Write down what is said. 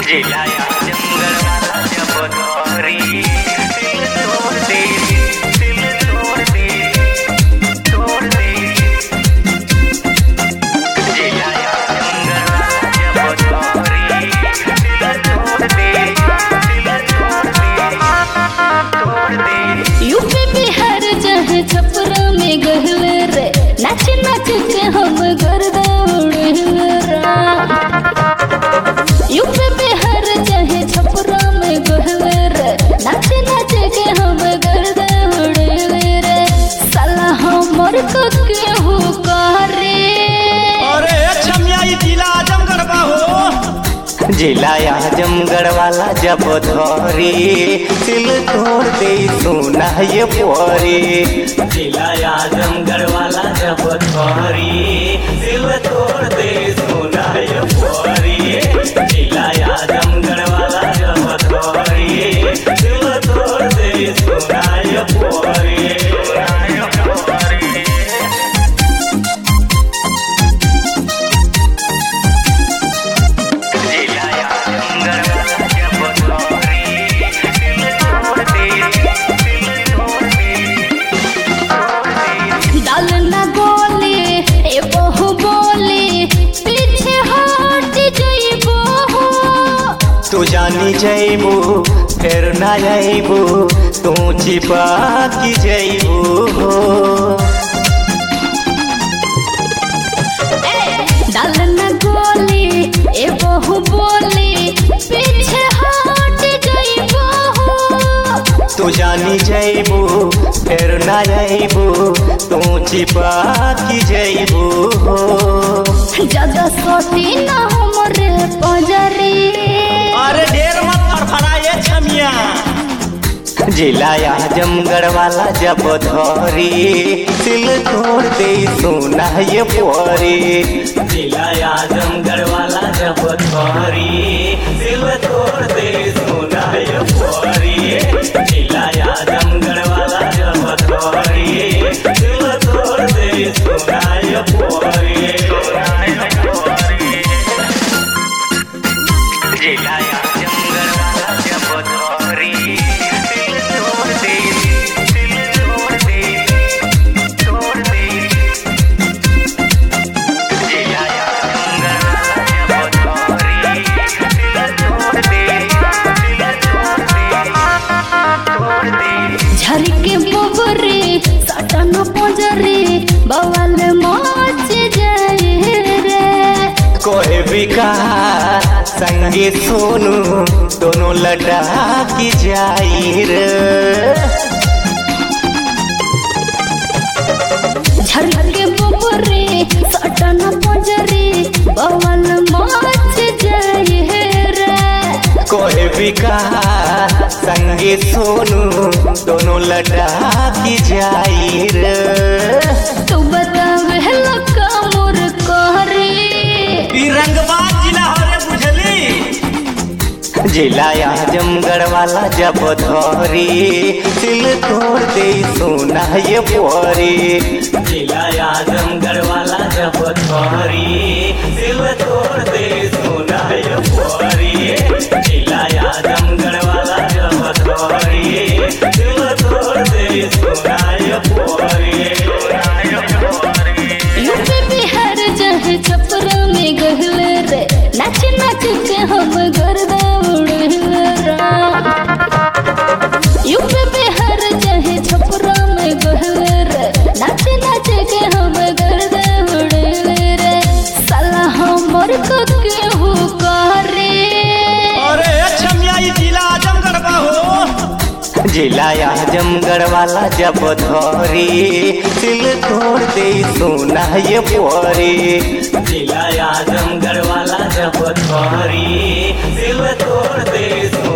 जिला जंगल वाला जब धोरी दिल तोड़ दे दिल तोड़ दे तोड़ दे जिला जंगल वाला जब धोरी दिल तोड़ दे दिल तोड़ दे तोड़ दे यूपी बिहार जहाँ छपरा में गहले रे नाच नाच के हम गर्दा उड़े रा यूपी बिहार चाहे छपरा में गहले रे नाच नाच के हम गर्दा उड़े रे साला हमर को केहू करे अरे छमिया ई जिला आजमगढ़ बा हो जिला आजमगढ़ वाला जब धोरी दिल तोड़ दे सोना ये पोरी जिला आजमगढ़ वाला जब धोरी दिल तोड़ दे सोना ये पोरी जिला आजमगढ़ वाला जब धोरी दिल तोड़ दे सोना ये पोरी सोना ये पोरी जिला जंगल वाला जब धोरी दिल तोड़ दे दिल तोड़ दे तोड़ दे डाल ना गोले ए बहु बोले पीछे हट जइबो हो तू जानी जैबू फिर ना जैबू तू छिपा की जैबू हो डाल न गोली ए बहु बोली पीछे हट जइबो हो तू जानी जैबू फिर ना जैबू तू छिपा की जैबू हो ज्यादा सोटी ना हमरे पजरी अरे ढेर मत फड़फड़ाए छमिया जिला आजमगढ़ वाला जब धोरी दिल तोड़ दे सोना ये पोरी जिला आजमगढ़ वाला जब धोरी दिल तोड़ दे सोना ये पोरी जिला आजमगढ़ वाला जब धोरी दिल तोड़ दे सोना ये पोरी सोना ये पोरी जिला जंगल वाला जब धोरी दिल तोड़ दे दिल तोड़ दे तोड़ दे जिला जंगल वाला जब धोरी दिल तोड़ दे दिल तोड़ दे तोड़ दे झर के बोबरे सटन पजरे बवाल मच जाए रे कोई भी कहा संगे सोनू दोनों लटा की जाई रे झर के बोबरे सटन पजरे बवाल मच जाए रे कोई भी कहा संगे सोनू दोनों लटा की जाई रे तू बतावे लका मोर कहरे ई रंगबाज जिला हो रे बुझली जिला आजमगढ़ वाला जब धोरी दिल तोड़ दे सोना ये पोरी जिला आजमगढ़ वाला जब धोरी दिल तोड़ दे सोना ये पोरी जिला आजमगढ़ वाला जब धोरी दिल तोड़ दे सोना ये पोरी सोना ये पोरी यूपी बिहार चाहे छपरा में गहले रे नाच नाच के हम गर्दा उड़े रा यूपी बिहार चाहे छपरा में गहले रे नाच नाच के हम गर्दा उड़े रे साला हमर को केहू करे अरे छमिया ई जिला आजमगढ़ बा हो जिला आजमगढ़ वाला जब धोरी दिल तोड़ दे सोना ये पोरी जिला आजमगढ़ वाला जब धोरी दिल तोड़ दे